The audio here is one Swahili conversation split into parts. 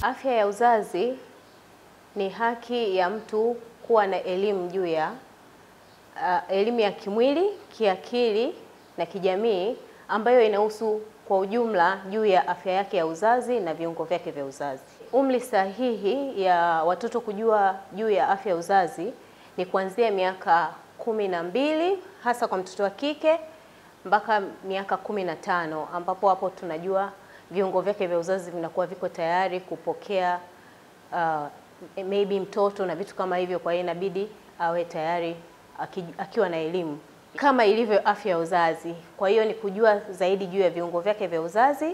Afya ya uzazi ni haki ya mtu kuwa na elimu juu ya uh, elimu ya kimwili, kiakili na kijamii ambayo inahusu kwa ujumla juu ya afya yake ya uzazi na viungo vyake vya uzazi. Umri sahihi ya watoto kujua juu ya afya ya uzazi ni kuanzia miaka kumi na mbili hasa kwa mtoto wa kike mpaka miaka kumi na tano ambapo hapo tunajua viungo vyake vya uzazi vinakuwa viko tayari kupokea uh, maybe mtoto na vitu kama hivyo. Kwa hiyo inabidi awe tayari aki, akiwa na elimu kama ilivyo afya ya uzazi. Kwa hiyo ni kujua zaidi juu ya viungo vyake vya uzazi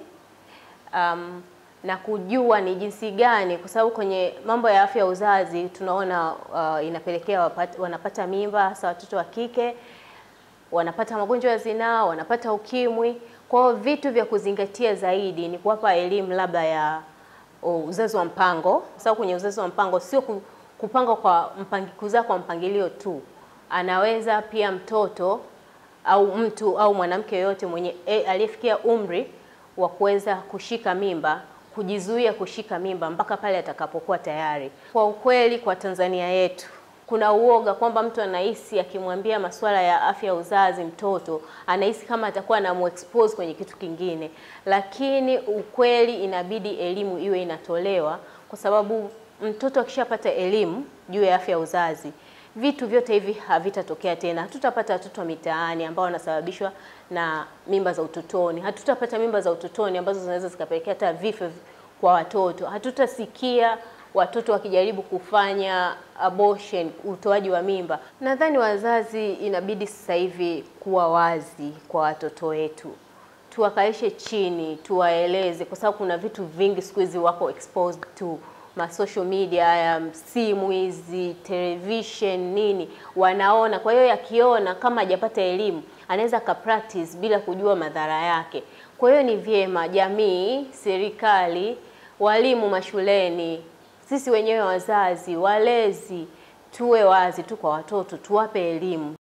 um, na kujua ni jinsi gani, kwa sababu kwenye mambo ya afya ya uzazi tunaona uh, inapelekea wapata, wanapata mimba hasa watoto wa kike wanapata magonjwa ya zinaa, wanapata ukimwi. Kwa hiyo vitu vya kuzingatia zaidi ni kuwapa elimu labda ya uh, uzazi wa mpango, kwa sababu kwenye uzazi wa mpango sio kupanga kwa mpangi, kuzaa kwa mpangilio tu, anaweza pia mtoto au mtu au mwanamke yoyote mwenye e, aliyefikia umri wa kuweza kushika mimba kujizuia kushika mimba mpaka pale atakapokuwa tayari. Kwa ukweli, kwa Tanzania yetu kuna uoga kwamba mtu anahisi akimwambia masuala ya afya ya uzazi mtoto anahisi kama atakuwa anamuexpose kwenye kitu kingine, lakini ukweli inabidi elimu iwe inatolewa, kwa sababu mtoto akishapata elimu juu ya afya ya uzazi vitu vyote hivi havitatokea tena. Hatutapata watoto wa mitaani ambao wanasababishwa na mimba za utotoni. Hatutapata mimba za utotoni ambazo zinaweza zikapelekea hata vifo kwa watoto. Hatutasikia watoto wakijaribu kufanya abortion, utoaji wa mimba. Nadhani wazazi inabidi sasa hivi kuwa wazi kwa watoto wetu, tuwakaishe chini, tuwaeleze, kwa sababu kuna vitu vingi siku hizi wako exposed to ma social media ya simu hizi, television nini, wanaona. Kwa hiyo yakiona, kama hajapata elimu, anaweza ka practice bila kujua madhara yake. Kwa hiyo ni vyema jamii, serikali, walimu mashuleni, sisi wenyewe wazazi, walezi, tuwe wazi tu kwa watoto, tuwape elimu.